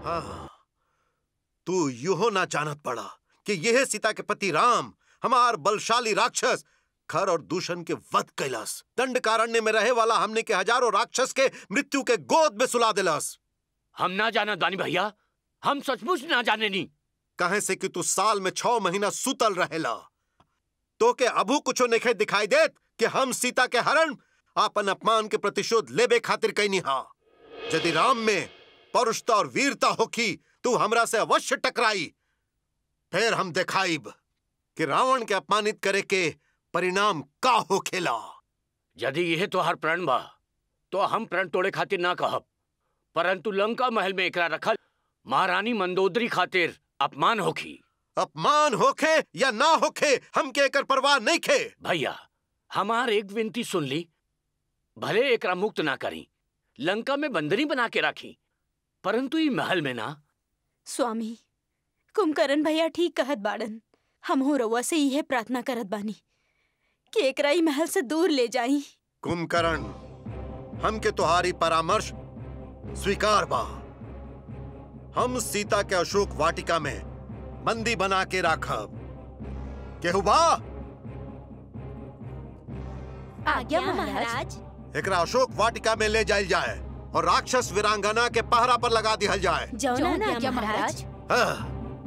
हाँ, तू यूहो ना जानत पड़ा कि यह सीता के पति राम हमार बलशाली राक्षस खर और दूषण के वध कैलास दंड कारण्य में रहे वाला हमने के हजारों राक्षस के मृत्यु के गोद में सुला दिलास हम ना जाना दानी भैया हम सचमुच ना जाने नी कहे से कि तू साल में छह महीना सुतल रहेला तो के अबू कुछो नहीं दिखाई देत कि हम सीता के हरण आपन अपमान के प्रतिशोध लेबे खातिर कैनी हा यदि राम में परुषता और वीरता होखी तू हमरा से अवश्य टकराई फिर हम दिखाइब कि रावण के अपमानित करे के परिणाम का होखेला यदि यह तो हर प्रण बा तो हम प्रण तोड़े खातिर ना कहब परंतु लंका महल में एकरा रखल महारानी मंदोदरी खातिर अपमान होखी अपमान होखे या ना होखे हमके एकर परवाह नहीं खे भैया हमार एक विनती सुन ली भले एकरा मुक्त ना करी लंका में बंदरी बना के राखी परंतु ई महल में ना स्वामी कुंभकर्ण भैया ठीक कहत बाड़न हमहू रउआ से इहे प्रार्थना करत बानी कि एकरा ई महल से दूर ले जाई कुंभकर्ण हमके तुम्हारी परामर्श स्वीकार बा हम सीता के अशोक वाटिका में बंदी बना के राखब केहू बा आज्ञा महाराज एकरा अशोक वाटिका में ले जायल जाए और राक्षस वीरांगना के पहरा पर लगा दिहल जाए जौन आज्ञा महाराज हाँ।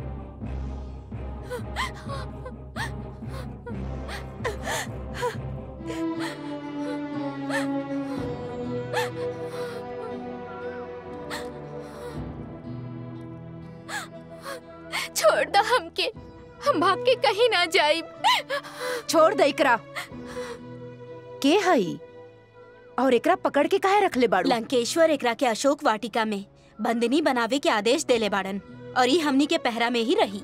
छोड़ दा हमके हम भाग के कहीं ना जाइब छोड़ दे एकरा के हई और एकरा पकड़ के काहे रखले बाड़ू लंकेश्वर एकरा के अशोक वाटिका में बंदिनी बनावे के आदेश देले बाड़न और ई हमनी के पहरा में ही रही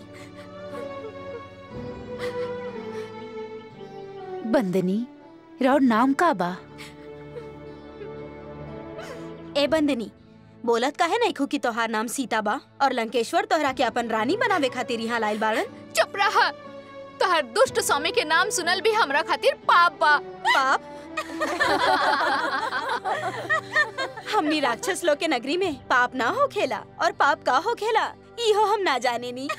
बंदनी राउर नाम का बा ए बंदिनी बोलत काहे नहीं की तोहार नाम सीता बा और लंकेश्वर तोहरा के अपन रानी बनावे खातिर यहाँ लाइल बाड़न चुप रहा तोहर दुष्ट स्वामी के नाम सुनल भी हमरा खातिर पाप बा पाप हमनी राक्षस लोग के नगरी में पाप ना हो खेला और पाप का हो खेला इहो हम ना जाने नी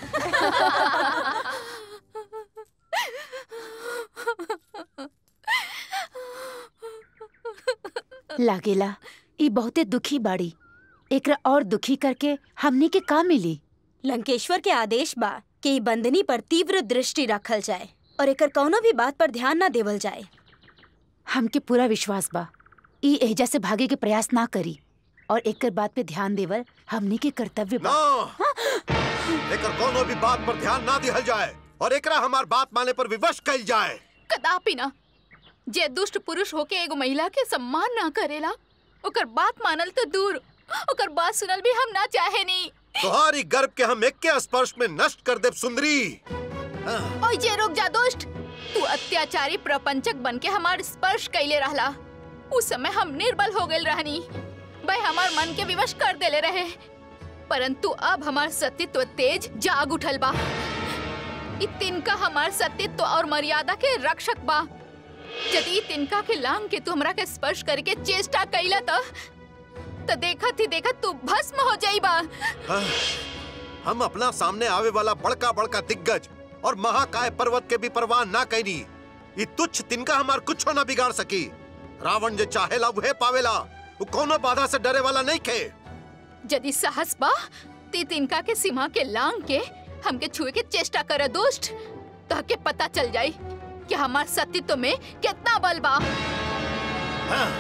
लागेला ई बहुते दुखी बाड़ी एकरा और दुखी करके हमनी के का मिली लंकेश्वर के आदेश बा कि ई बंदनी पर तीव्र दृष्टि रखल जाए और एकर कौनो भी बात पर ध्यान ना देवल जाए हमके पूरा विश्वास बा ई एहजा से भागे के प्रयास ना करी और एकर बात पे ध्यान देवल हमनी के कर्तव्य बा ना एकर कोनो भी बात पर ध्यान ना दिहल जाए और एकरा हमार बात माने पर विवश कइल जाए कदापि ना जे दुष्ट पुरुष होके एगो महिला के सम्मान ना करेला ओकर बात मानल तो दूर ओकर बात सुनल भी हम ना चाहे नी तुम्हारी गर्भ के हम एक के स्पर्श में नष्ट कर देव सुंदरी ओए जे रुक जा दुष्ट तू अत्याचारी प्रपंचक बन के हमार स्पर्श कैले रहला उस समय हम निर्बल हो गए रहनी भाई हमार मन के विवश कर देले रहे परंतु अब हमार सतीत्व तेज जाग उठल बा इ तिनका हमार सतीत्व और मर्यादा के रक्षक बा यदि इ तिनका के लांग के तू हमरा के स्पर्श करके चेष्टा कैला त त देखत ही देखत तू भस्म हो जाइबा हाँ, हम अपना सामने आवे वाला बड़का बड़का दिग्गज और महाकाय पर्वत के भी परवाह ना कैनी ये तुच्छ तिनका हमार कुछो ना बिगाड़ सकी रावण जे चाहेला वहे पावेला वो कोनो बाधा से डरे वाला नहीं खे यदि साहस बा ती तिनका के सीमा के लांग के हमके छुए के चेष्टा करे दोस्त ताके पता चल जाई कि हमार सतीत्व में कितना बल बा हाँ।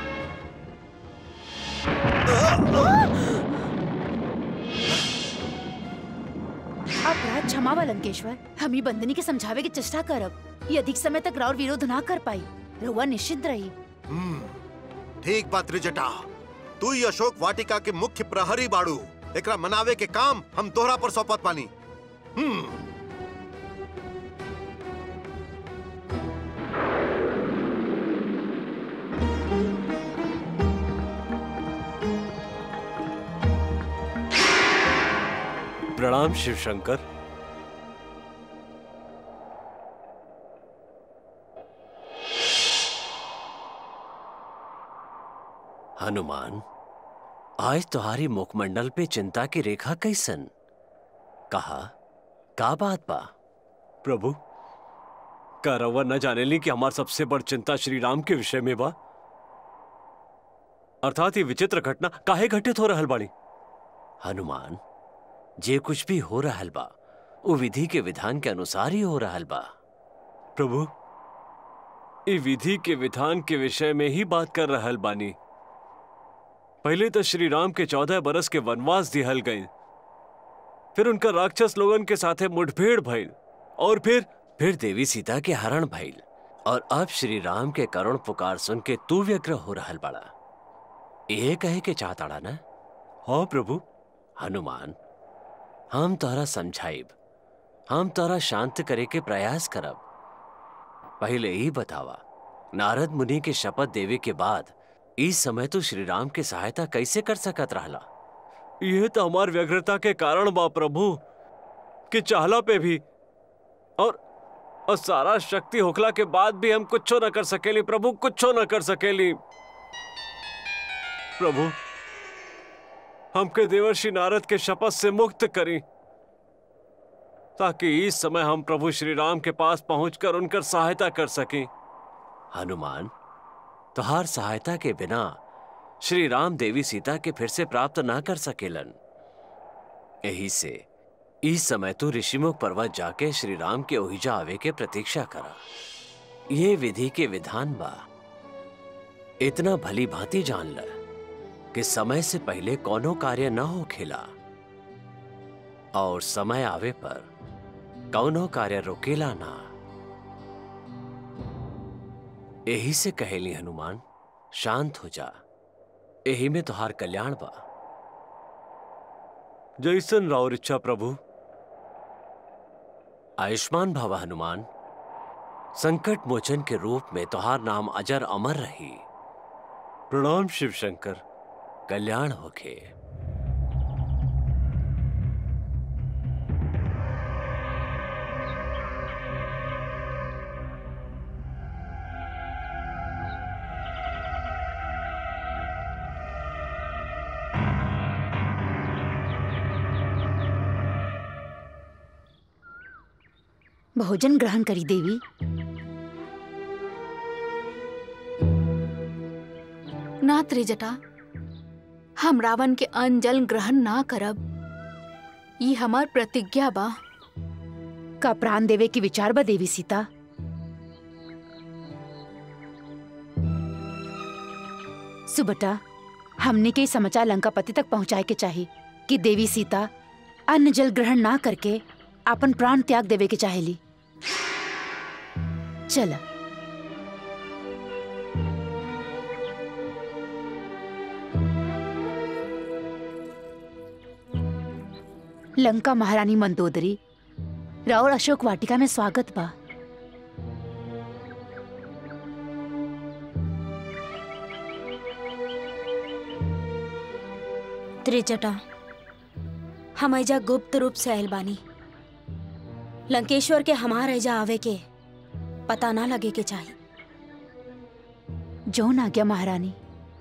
अपराध क्षमा बा लंकेश्वर हम ही बंदनी के समझावे के चेष्टा करब ये अधिक समय तक राउर विरोध ना कर पाई रउआ निश्चिंत रही हम्म, ठीक बात त्रिजटा तू ही अशोक वाटिका के मुख्य प्रहरी बाड़ू एकरा मनावे के काम हम तोहरा पर सौंपत पानी हम्म प्रणाम शिव शंकर हनुमान आज तुम्हारी मुखमंडल पे चिंता की रेखा कैसन कहा का बात बा प्रभु का रवा न जाने ली कि हमार सबसे बड़ चिंता श्री राम के विषय में बा अर्थात ये विचित्र घटना काहे घटित हो रहल बाड़ी हनुमान जे कुछ भी हो रहल बा वो विधि के विधान के अनुसार ही हो रहल बा प्रभु ई विधि के विधान के विषय में ही बात कर रहल बानी पहले तो श्री राम के चौदह बरस के वनवास दिहल गए फिर उनका राक्षस लोगन के साथे मुठभेड़ भइल और फिर फिर देवी सीता के हरण भइल और अब श्री राम के करुण पुकार सुन के तू व्यग्र हो रहल बड़ा ये कहे के चाहताड़ा ना हाँ प्रभु हनुमान हम तोहरा समझाइब हम तोहरा शांत करे के प्रयास करब पहले ही बतावा नारद मुनि के शपथ देवे के बाद इस समय तो श्री राम की सहायता कैसे कर सकत रहला यह तो हमार व्यग्रता के कारण बा प्रभु कि चाहला पे भी और और सारा शक्ति होखला के बाद भी हम कुछ न कर सकेली प्रभु कुछ न कर सकेली प्रभु हमके देवर्षि नारद के शपथ से मुक्त करी ताकि इस समय हम प्रभु श्री राम के पास पहुंचकर उनकर सहायता कर सकें हनुमान तुहार सहायता के बिना श्री राम देवी सीता के फिर से प्राप्त ना कर सकेलन यही से इस समय तू ऋषिमुख पर्वत जाके श्री राम के ओहिजा आवे के प्रतीक्षा करा ये विधि के विधान बा इतना भली भांति जान ल कि समय से पहले कोनो कार्य न हो खेला और समय आवे पर कौनो कार्य रोकेला ना यही से कहेली हनुमान शांत हो जा यही में तुहार कल्याण बा जैसन राउर इच्छा प्रभु आयुष्मान भव हनुमान संकट मोचन के रूप में तुहार नाम अजर अमर रही प्रणाम शिव शंकर कल्याण होखे भोजन ग्रहण करी देवी ना त्रिजटा हम रावण के अन्न जल ग्रहण ना करब ई हमार प्रतिज्ञा बा का प्राण देवे की विचार बा देवी सीता सुबटा हमने के ई समाचार लंकापति तक पहुंचाए के चाहिए कि देवी सीता अन्न जल ग्रहण ना करके अपन प्राण त्याग देवे के चाहेली चला लंका महारानी मंदोदरी राउर अशोक वाटिका में स्वागत बा त्रिजटा हम ऐजा गुप्त रूप से आयल बानी लंकेश्वर के हमार ऐजा आवे के पता ना लगे के चाहिए जौन आज्ञा महारानी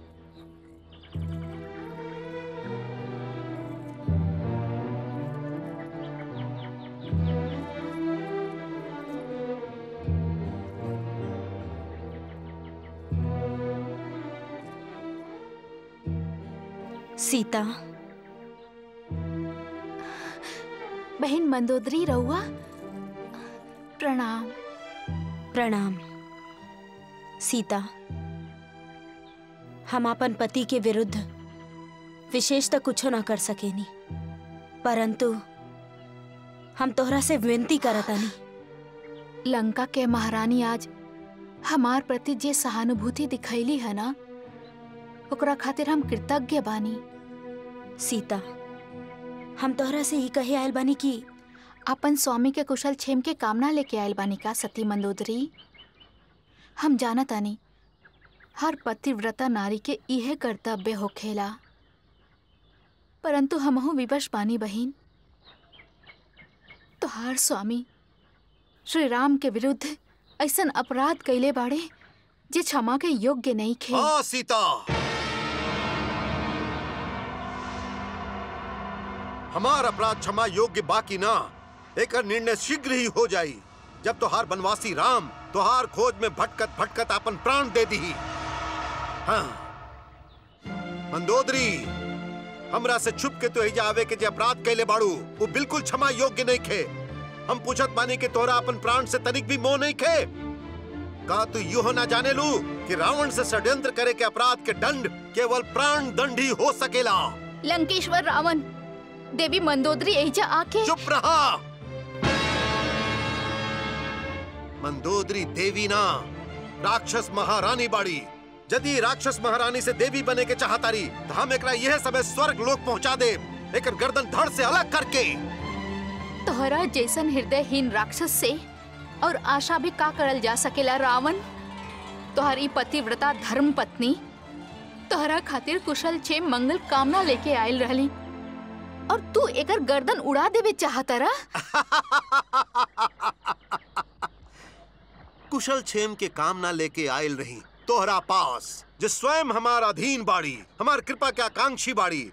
सीता बहन मंदोदरी रहुआ प्रणाम प्रणाम सीता हम अपन पति के विरुद्ध विशेष तो कुछो ना कर सकेनी परंतु हम तोहरा से विनती करतानी लंका के महारानी आज हमार प्रति जे सहानुभूति दिखैली है ना ओकरा खातिर हम कृतज्ञ बानी सीता हम तोहरा से ही कहे आयल बानी कि अपन स्वामी के कुशल क्षेम के कामना लेके आयल बानी का सती मंदोदरी हम जानत आनी हर पतिव्रता नारी के इहे कर्तव्य होखेला परंतु हमहू विवश बानी बहिन तोहार स्वामी श्री राम के विरुद्ध ऐसन अपराध कैले बाड़े जे क्षमा के योग्य नहीं खे हाँ सीता हमार अपराध क्षमा योग्य बाकी ना एक निर्णय शीघ्र ही हो जाई जब तोहार बनवासी राम तोहार खोज में भटकत भटकत अपन प्राण दे दी हाँ मंदोदरी हमरा से छुप के तो एजा आवे के जे अपराध कैले बाड़ू वो बिल्कुल क्षमा योग्य नहीं खे हम पूछत बानी कि तोरा अपन प्राण से तनिक भी मोह नहीं खे का तू यूं ना जाने लू कि रावण से षड्यंत्र करे के अपराध के दंड केवल प्राण दंड ही हो सकेला लंकेश्वर रावण देवी मंदोदरी एजा आके चुप रहा मंदोदरी देवी ना राक्षस महारानी बाड़ी यदि राक्षस महारानी से देवी बने के चाहतारी तो हम एकरा यह समय स्वर्ग लोक पहुंचा दे एक गर्दन धड़ से अलग करके तोहरा जैसन हृदयहीन राक्षस से और आशा भी का करल जा सकेला रावण तोहरी पतिव्रता धर्म पत्नी तोहरा खातिर कुशल छे मंगल कामना लेके आयल रहली और तू एकर गर्दन उड़ा देवे चाहतरा कुशल छेम के कामना लेके आयल रही तोहरा पास जो स्वयं हमारा अधीन बाड़ी हमार कृपा के आकांक्षी बाड़ी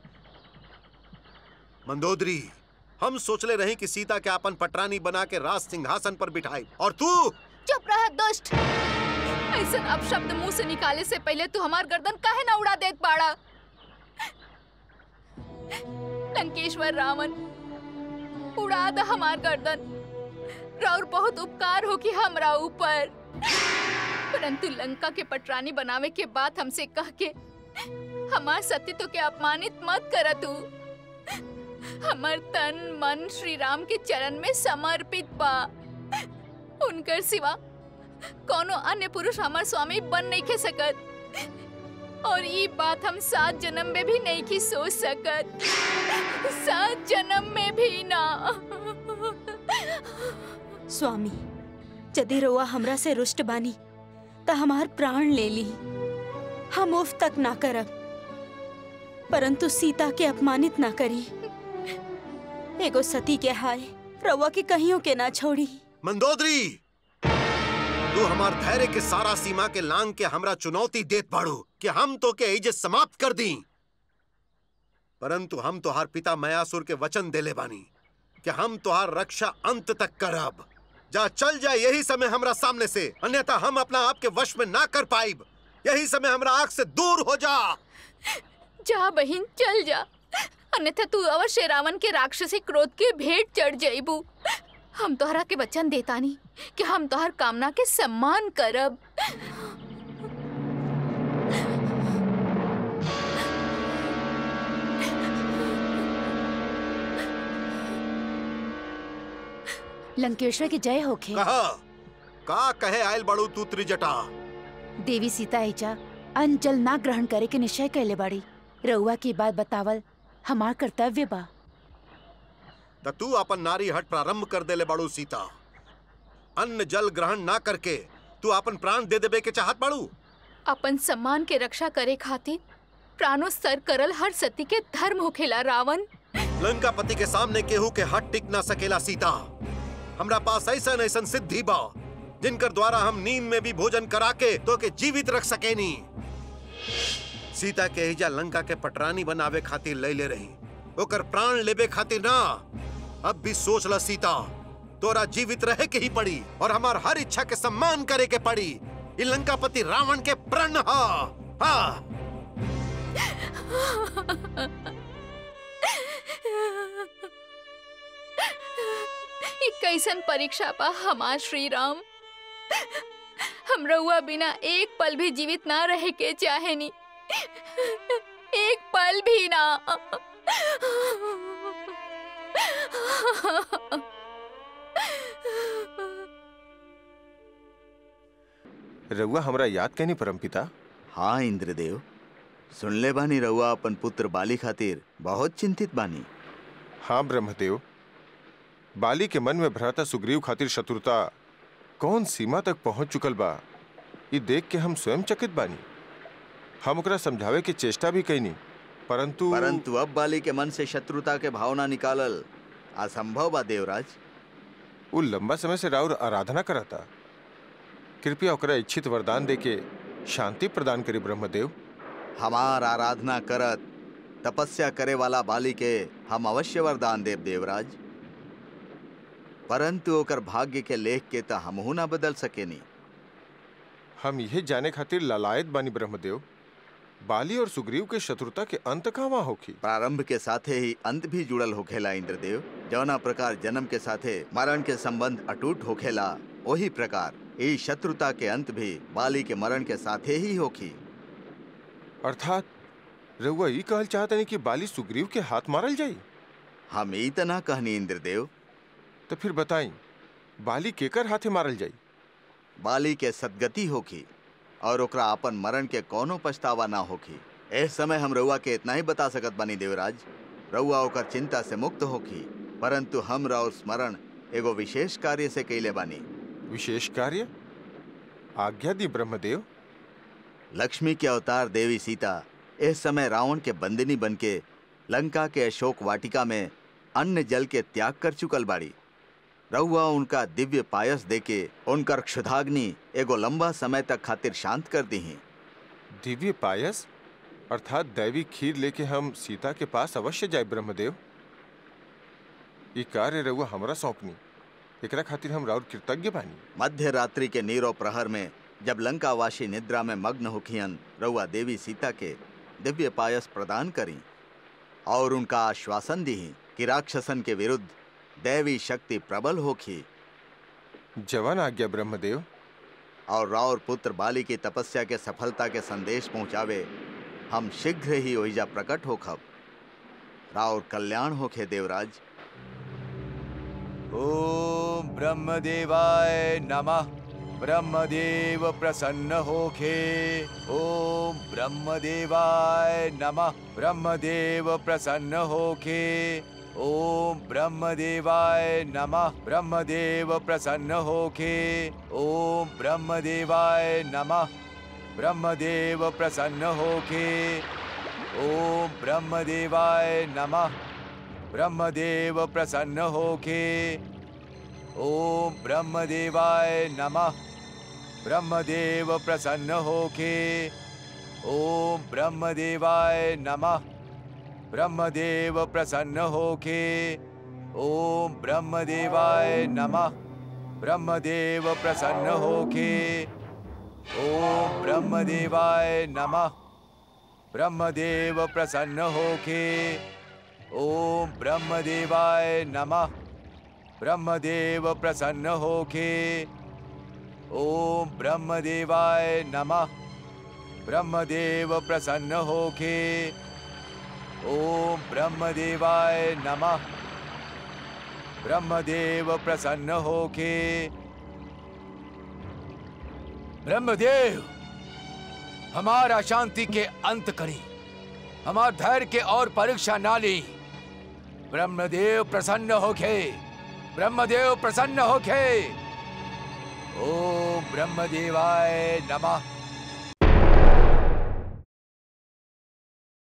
मंदोदरी हम सोचले रही कि सीता के अपन पटरानी बना के राज सिंहासन पर बिठाई और तू चुप रह दुष्ट ऐसन अपशब्द मुंह से निकाले से पहले तू हमार गर्दन काहे ना उड़ा देत बाड़ा लंकेश्वर रावण उड़ा द हमार गर्दन राउर बहुत उपकार हो कि हमरा ऊपर परंतु लंका के पटरानी बनावे के बाद हमसे कह के हमार सतीत्व के अपमानित मत कर तू हमर तन मन श्री राम के चरण में समर्पित बा उनकर सिवा कोनो अन्य पुरुष हमार स्वामी बन नहीं के सकत और ये बात हम सात जन्म में भी नहीं की सोच सकत सात जन्म में भी ना स्वामी यदि रउआ हमरा से रुष्ट बानी त हमार प्राण ले ली हम उफ तक ना करब परंतु सीता के अपमानित ना करी एगो सती के हाय रउआ के कहियो के ना छोड़ी मंदोदरी तू हमार धैर्य के सारा सीमा के लांग के हमरा चुनौती देत बाड़ू कि हम तो के इज्जत समाप्त कर दी परंतु हम तोहार पिता मयासुर के वचन देले बानी कि हम तोहार रक्षा अंत तक करब जा चल जा यही समय हमरा सामने से अन्यथा हम अपना आप के वश में ना कर पाइब यही समय हमरा आंख से दूर हो जा जा बहिन चल जा अन्यथा तू अवश्य रावण के राक्षसी क्रोध के भेंट चढ़ जाइबू हम तोहरा के वचन देतानी कि हम तोहर कामना के सम्मान करब लंकेश्वर की जय होखे कहा का कहे आयल बड़ू तू त्रिजटा देवी सीता एजा अन्न जल ना ग्रहण करे के निश्चय कैले बाड़ी रउआ की बात बतावल हमार कर्तव्य बा त तू अपन नारी हट प्रारंभ कर देले बाड़ू सीता अन्न जल ग्रहण ना करके तू अपन प्राण दे देबे के चाहत बाड़ू अपन सम्मान के रक्षा करे खातिर प्राणो सर करल हर सती के धर्म होखेला रावण लंका पति के सामने केहू के हट टिक ना सकेला सीता हमरा पास ऐसा ऐसा सिद्धि बा जिनकर द्वारा हम नींद में भी भोजन करा के तो के जीवित रख सकेनी सीता के हिजा लंका के पटरानी बनावे खातिर ले ले रही ओकर प्राण लेबे खातिर ना अब भी सोच ल सीता तोरा जीवित रहे के ही पड़ी और हमार हर इच्छा के सम्मान करे के पड़ी ई लंकापति रावण के प्रण हा हाँ ये कैसन परीक्षा बा हमार श्री राम हम रउआ बिना एक पल भी जीवित ना रहे के चाहेनी एक पल भी ना रउआ हमरा याद कैनी परमपिता हाँ इंद्रदेव सुनले बानी रउआ अपन पुत्र बाली खातिर बहुत चिंतित बानी हाँ ब्रह्मदेव बाली के मन में भ्राता सुग्रीव खातिर शत्रुता कौन सीमा तक पहुंच चुकल बा ये देख के हम स्वयं चकित बानी हम ओकरा समझावे की चेष्टा भी कैनी परंतु परंतु अब बाली के मन से शत्रुता के भावना निकालल असंभव बा देवराज वो लंबा समय से राउर आराधना करता कृपया ओकरा इच्छित वरदान देके शांति प्रदान करी ब्रह्मदेव हमार आराधना करत तपस्या करे वाला बाली के हम अवश्य वरदान देव देवराज परंतु ओकर भाग्य के लेख के त हमहू ना बदल सकेनी हम यह जाने खातिर ललायत बानी ब्रह्मदेव बाली और सुग्रीव के शत्रुता के अंत कहवा होखी प्रारंभ के साथे ही अंत भी जुड़ल होखेला इंद्रदेव जौना प्रकार जन्म के साथे मरण के संबंध अटूट होखेला वही प्रकार ई शत्रुता के अंत भी बाली के मरण के साथे ही होखी अर्थात रउआ ई कहल चाहतनी कि बाली सुग्रीव के हाथ मारल जाई हम ई त ना कहनी इंद्रदेव तो फिर बताई बाली केकर हाथे मारल जाई बाली के सदगति होखी और ओकरा अपन मरण के कोनो पछतावा ना होखी इस समय हम रउआ के इतना ही बता सकत बानी देवराज रउआ ओकर चिंता से मुक्त होखी परंतु हम और स्मरण एगो विशेष कार्य से कैले बानी विशेष कार्य आज्ञा दी ब्रह्मदेव लक्ष्मी के अवतार देवी सीता इस समय रावण के बंदिनी बनके लंका के अशोक वाटिका में अन्न जल के त्याग कर चुकल बाड़ी रहुआ उनका दिव्य पायस देके उनकर क्षुधाग्नि एगो लंबा समय तक खातिर शांत कर दी दिव्य पायस अर्थात दैवी खीर लेके हम सीता के पास अवश्य जाए ब्रह्मदेव ये कार्य रउआ हमरा सौंपनी एकरा खातिर हम राउर कृतज्ञ बानी मध्य रात्रि के नीरो प्रहर में जब लंकावासी निद्रा में मग्न होखियन रउआ देवी सीता के दिव्य पायस प्रदान करी और उनका आश्वासन दी कि राक्षसन के विरुद्ध दैवी शक्ति प्रबल होखी जवान आज्ञा ब्रह्मदेव और रावर पुत्र बाली की तपस्या के सफलता के संदेश पहुंचावे हम शीघ्र ही ओहिजा प्रकट होखब रावर कल्याण होखे देवराज ओम ब्रह्मदेवाय नमः ब्रह्मदेव प्रसन्न होखे ओम ब्रह्मदेवाय नमः ब्रह्मदेव प्रसन्न होखे ओम ब्रह्मदेवाय नमः ब्रह्मदेव प्रसन्न होखे ओम ब्रह्मदेवाय नमः ब्रह्मदेव प्रसन्न होखे ओम ब्रह्मदेवाय नमः ब्रह्मदेव प्रसन्न होखे ओम ब्रह्मदेवाय नमः ब्रह्मदेव प्रसन्न होखे ओम ब्रह्मदेवाय नमः ब्रह्मदेव प्रसन्न होखे ओम ब्रह्मदेवाय नमः ब्रह्मदेव प्रसन्न होखे ओम ब्रह्मदेवाय नमः ब्रह्मदेव प्रसन्न होखे ओम ब्रह्मदेवाय नमः ब्रह्मदेव प्रसन्न होखे ओम ब्रह्मदेवाय नमः ब्रह्मदेव प्रसन्न होखे ओम ब्रह्मदेवाय नमः ब्रह्मदेव प्रसन्न होखे ब्रह्मदेव हमारा शांति के अंत करी हमार धैर्य के और परीक्षा ना ली ब्रह्मदेव प्रसन्न होखे ब्रह्मदेव प्रसन्न होखे ओम ब्रह्मदेवाय नमः